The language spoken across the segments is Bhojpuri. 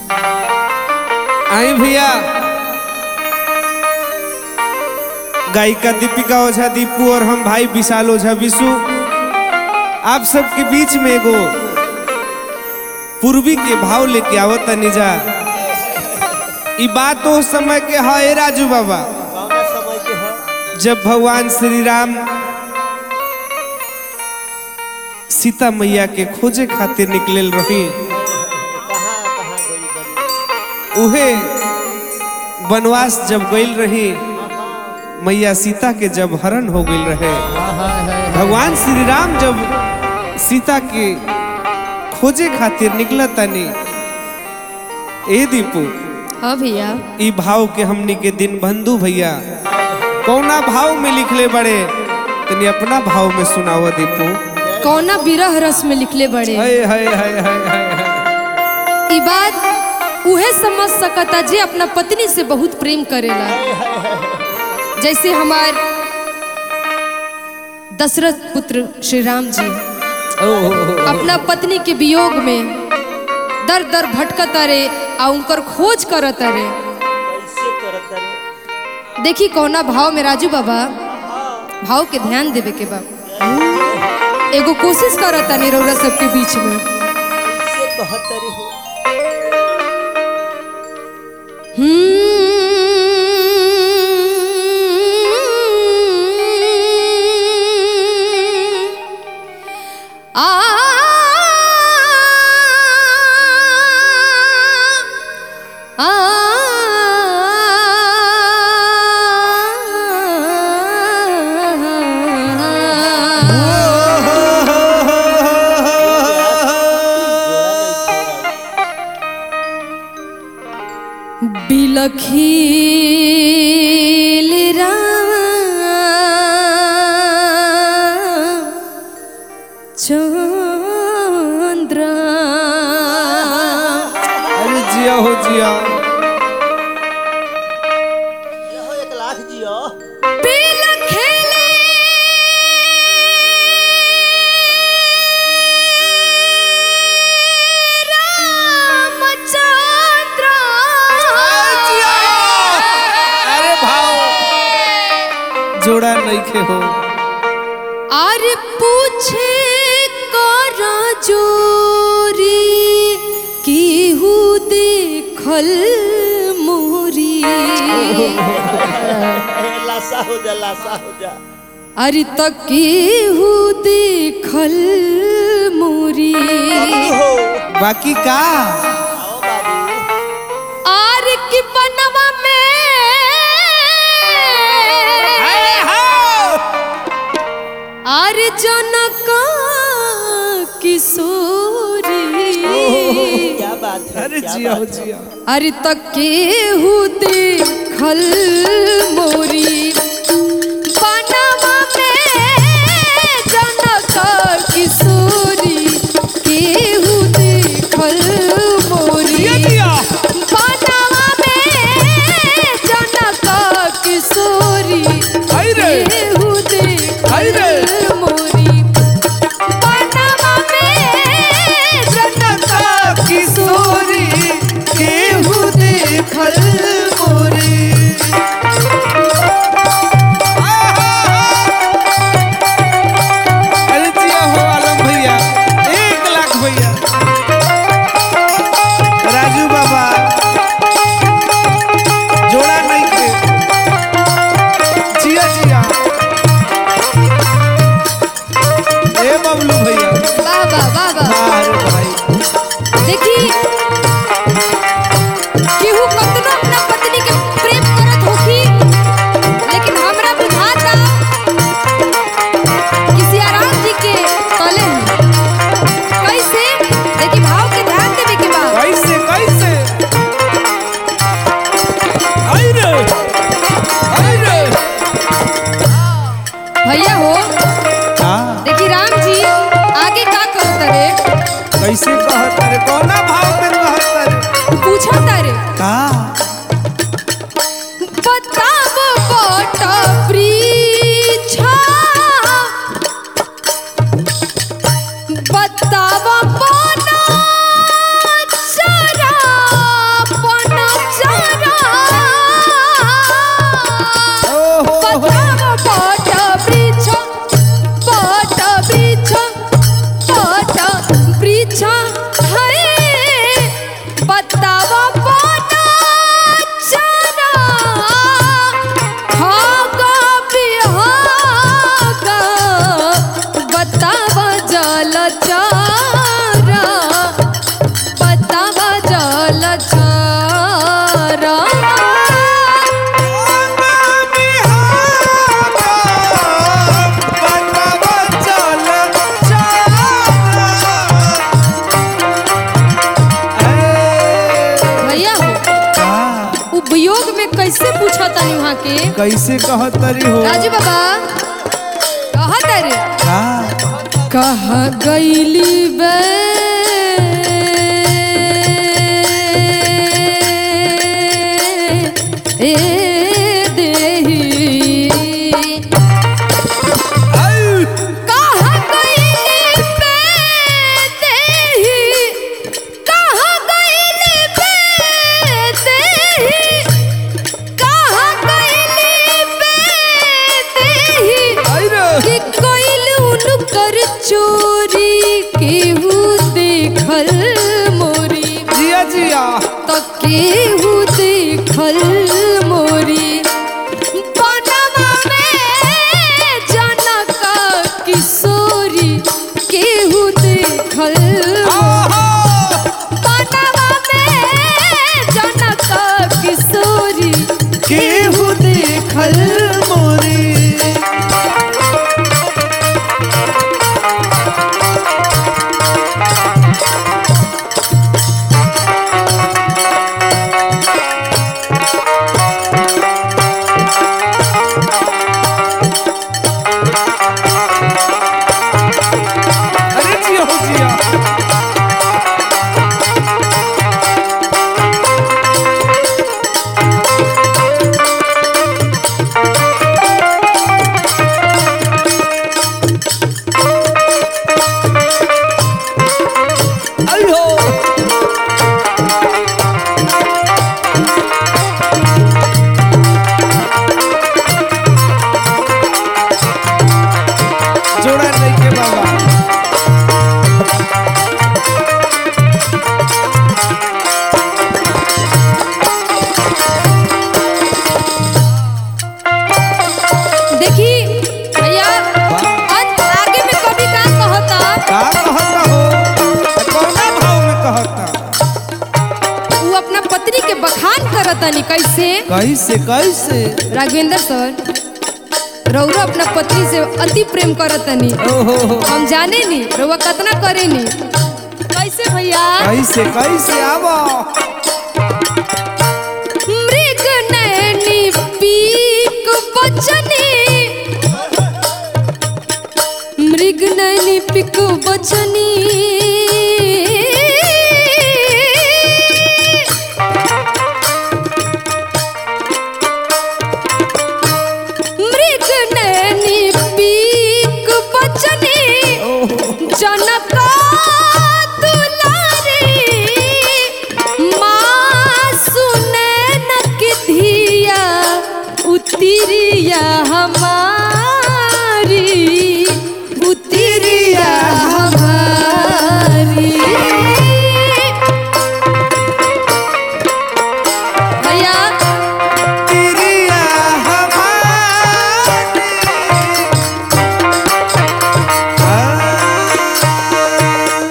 आई भैया गायिका दीपिका ओझा दीपू और हम भाई विशाल ओझा विशु आप सबके बीच में एगो पूर्वी के भाव लेके आवत निजा ई बात उस समय के है राजू बाबा कौना समय के है जब भगवान श्री राम सीता मैया के खोजे खातिर निकलल रही कहाँ कहाँ गई बनी उहे वनवास जब गईल रही मैया सीता के जब हरण हो गईल रहे भगवान श्री राम जब सीता के खोजे खातिर निकला तनी ए दीपू हाँ भैया ई भाव के हमनी के दिन बंधु भैया कौना भाव में लिखले बड़े तनी अपना भाव में सुनावा दीपू कौना विरह रस में लिखले बड़े हाय हाय हाय हाय हाय हाय। ई बात उहे समझ सकता जे अपना पत्नी से बहुत प्रेम करेला जैसे हमार दशरथ पुत्र श्री राम जी ओ, ओ, ओ, अपना पत्नी के वियोग में दर दर भटकत रे आ उनकर खोज करत रे कैसे करत रे देखी कौना भाव में राजू बाबा भाव के ध्यान देवे के बा एगो कोशिश करता निरौरा सबके बीच में कैसे कहत रे हो आ बिलखील राम चंद्र अरे जिया हो जिया हो एक लाख जियो बिलखीले रामचंद्र अरे भाव जोड़ा नहीं खे हो আর পুছে কর জোরি কেহু দেখল মোরি लाशा हो जा लाशा हो जा अरे त केहू देखल मोरी हो बाकी का आओ बाबू आर की बनवा में आर जनक किशोरी क्या बात है अरे क्या जिया हो बात है? जिया अरे त केहू देखल मोरी बनवा में जनक किशोरी केहू देखल मोरी बनवा में जनक किशोरी आई रे। केहू आई रे। देखल मोरी बनवा में जनक किशोरी केहू देखल मोरे वियोग में कैसे पूछा तनी वहाँ के कैसे कहतरी हो राजू बाबा कहा तारे का कहा गईली बे ए देही आउ! कहा गईली बे देही कहा गईली बे देही कहा गईली बे देही आई रे कि कोइल उनकर चोरी केहू देखल मोरी जिया जिया त केहू देखल मोरी बनवा में जनक किशोरी केहू देखल आहा! बनवा में जनक किशोरी केहू देखल मोरी अरे जिया हो जिया आई हो जोड़ा नहीं के बाबा देखी भैया अंत आगे में कभी का कहता का कहता हो कौना भाव में कहता वो अपना पत्नी के बखान करतनी कैसे कैसे कैसे राघवेंद्र सर रउरा अपना पत्नी से अति प्रेम करतनी ओहो हो हम जाने नी रउआ कतना करे नी कैसे भैया कैसे कैसे आबो मृग नैनी पीक बचनी मृग नैनी पीक बचनी मृग नैनी पीक बचनी जनक दुलारी माँ सुने न कि धिया उतिरिया हमारी उतिरिया हमारी भैया तिरिया हमारी आ,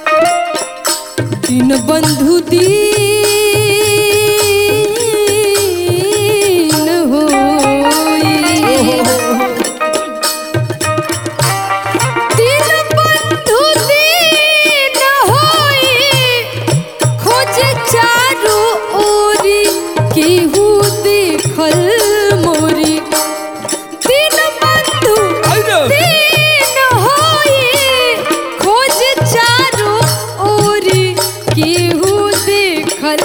दिन बंधु दीन होई दिन बंधु दीन होई खोजे चारू ओरी केहू देखल मोरी दिन बंधु आई रे। दीन होई खोज चारो ओरी केहू देखल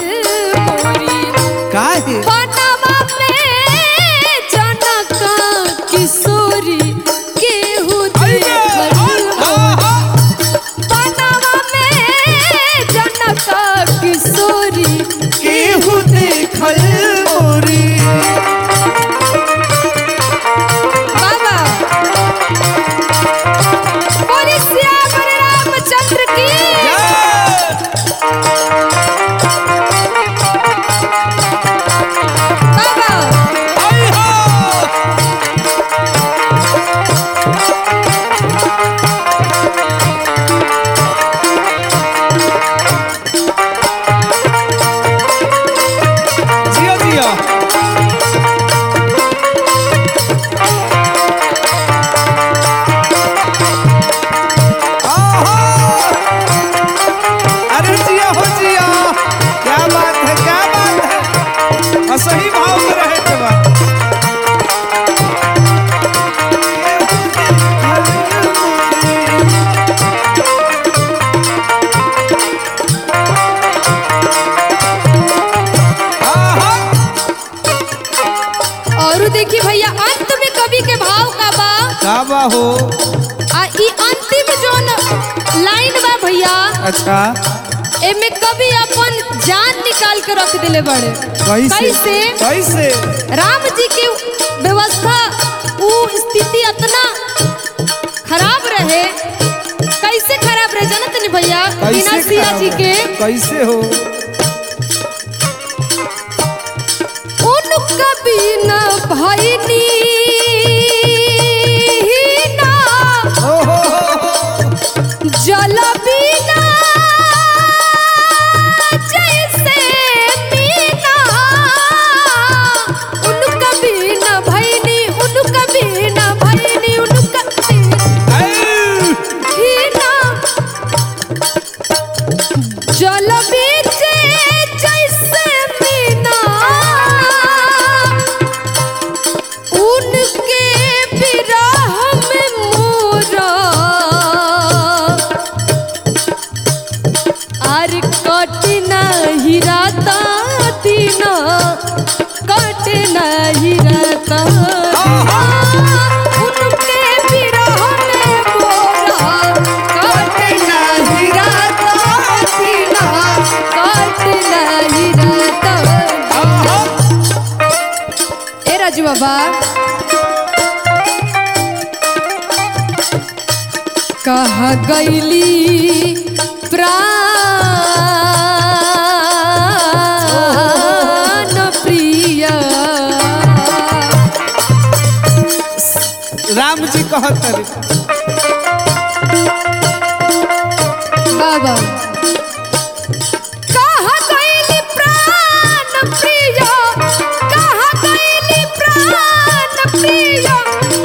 बा हो आ ई अंतिम जोन लाइन बा भैया अच्छा एमे कभी अपन जान निकाल के रख दिले बड़े कैसे कैसे कैसे राम जी की व्यवस्था ऊ स्थिति इतना खराब रहे कैसे खराब रहे जानत नहीं भैया बिना कैसे सिया खराब जी है? के कैसे हो उनका बिना भैनी ना ओ हो हो, हो। जल बिना जैसे मीना उनका बिना भैनी उनका बिना भैनी उनका ऐ, बिना जल बीचे जैसे मीना उनके विरह में मोरा आर कट नहीं राता तीना कट नहीं राता उनके विरह में मोरा कट नहीं राता तीना कट नहीं राता आहा। ए राजू बाबा कहा गईली प्राण प्रिया राम जी कहत रे बाबा कहा गईली प्राण प्रिया कहा गईली प्राण प्रिया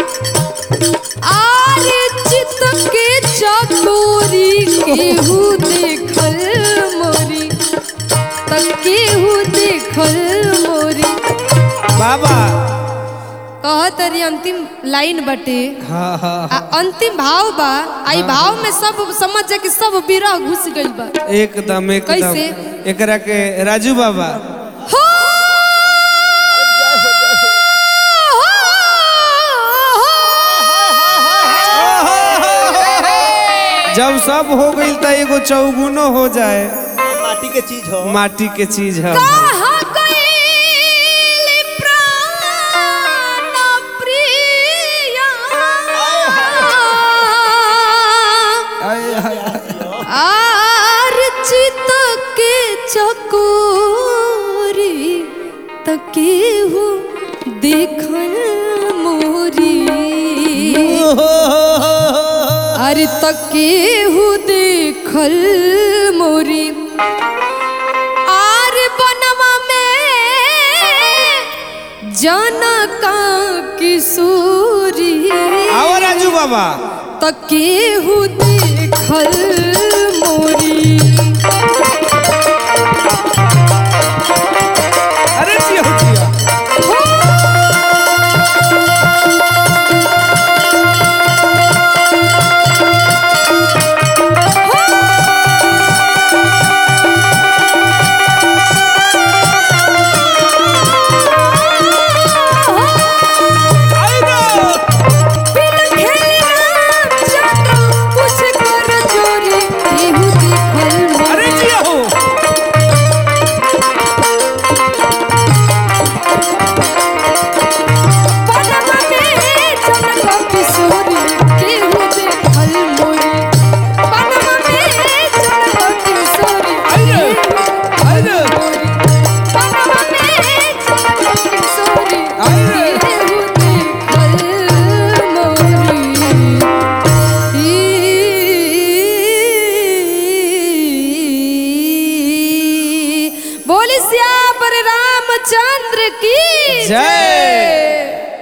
आरे चित के चकोरी केहू देखल मोरी तक केहू देखल मोरी बाबा कहत रही अंतिम लाइन बटे हाँ हाँ आ अंतिम भाव बा आई भाव में सब समझ जा कि सब विरह घुस गइल बा एकदम एकदम कैसे? एकरा के राजू बाबा हो जब सब हो गई त एगो चौगुनो हो जाए माटी के चीज हो माटी के चीज है कहाँ गइल प्राण प्रिया? आय, आय, आय। आर चित के चकोरी तकेहू देखल मोरी अरे तकेहू देखल मोरी आर बनवा में जनका किशोरी आओ राजू बाबा तकेहू देखल मोरी अरे जिया हो जिया आई ना। अरे जिया हो आई ना। आई ना। आई ना। बोली श्याम रामचंद्र की जय